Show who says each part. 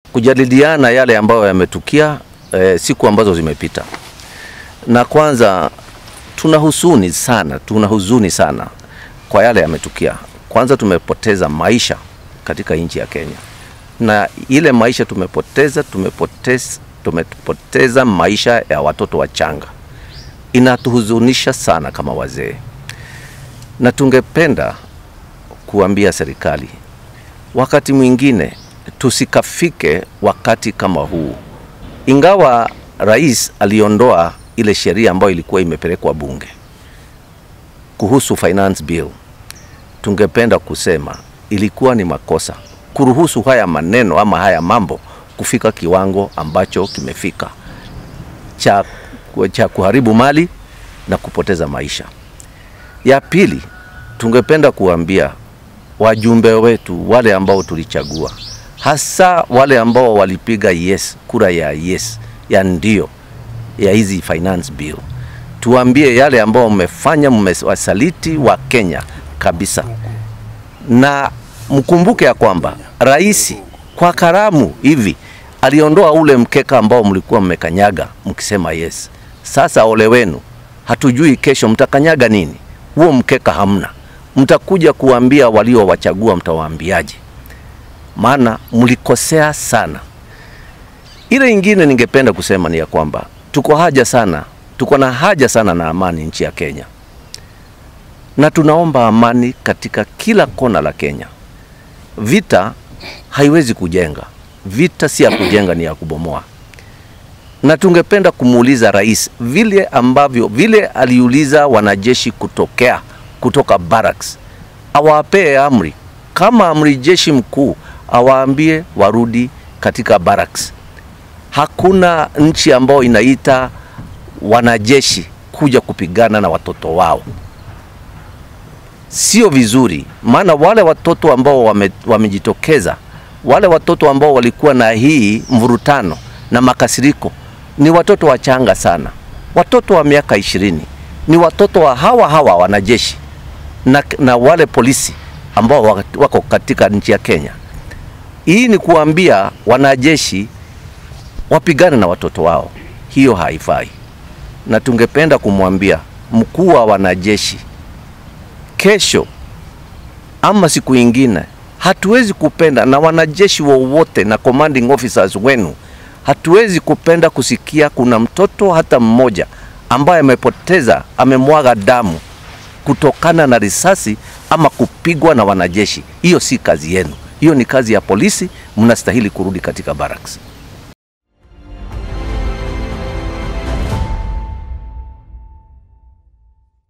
Speaker 1: kujadiliana yale ambayo yametukia eh, siku ambazo zimepita. Na kwanza tuna huzuni sana, tuna huzuni sana kwa yale yametukia. Kwanza tumepoteza maisha katika nchi ya Kenya, na ile maisha tumepoteza, tumepoteza, tumepoteza maisha ya watoto wachanga. Inatuhuzunisha sana kama wazee, na tungependa kuambia serikali wakati mwingine tusikafike wakati kama huu. Ingawa rais aliondoa ile sheria ambayo ilikuwa imepelekwa bunge kuhusu finance bill, tungependa kusema ilikuwa ni makosa kuruhusu haya maneno ama haya mambo kufika kiwango ambacho kimefika cha, cha kuharibu mali na kupoteza maisha. Ya pili, tungependa kuambia wajumbe wetu wale ambao tulichagua, hasa wale ambao walipiga yes, kura ya yes, ya ndio ya hizi finance bill, tuambie yale ambao mmefanya, mmewasaliti wa Kenya kabisa, na mkumbuke ya kwamba rais kwa karamu hivi aliondoa ule mkeka ambao mlikuwa mmekanyaga mkisema yes. Sasa ole wenu, hatujui kesho mtakanyaga nini. Huo mkeka hamna, mtakuja kuambia waliowachagua, mtawaambiaje? Maana mlikosea sana. Ile ingine ningependa kusema ni ya kwamba tuko haja sana, tuko na haja sana na amani nchi ya Kenya, na tunaomba amani katika kila kona la Kenya. Vita haiwezi kujenga, vita si ya kujenga, ni ya kubomoa. Na tungependa kumuuliza rais vile ambavyo vile aliuliza wanajeshi kutokea kutoka barracks, awapee amri kama amri jeshi mkuu, awaambie warudi katika barracks. Hakuna nchi ambayo inaita wanajeshi kuja kupigana na watoto wao, sio vizuri. Maana wale watoto ambao wame, wamejitokeza, wale watoto ambao walikuwa na hii mvurutano na makasiriko ni watoto wachanga sana, watoto wa miaka ishirini, ni watoto wa hawa hawa wanajeshi na, na wale polisi ambao wako katika nchi ya Kenya. Hii ni kuambia wanajeshi wapigane na watoto wao, hiyo haifai. Na tungependa kumwambia mkuu wa wanajeshi, kesho ama siku ingine, hatuwezi kupenda na wanajeshi wowote na commanding officers wenu, hatuwezi kupenda kusikia kuna mtoto hata mmoja ambaye amepoteza, amemwaga damu kutokana na risasi ama kupigwa na wanajeshi. Hiyo si kazi yenu, hiyo ni kazi ya polisi. Mnastahili kurudi katika barracks.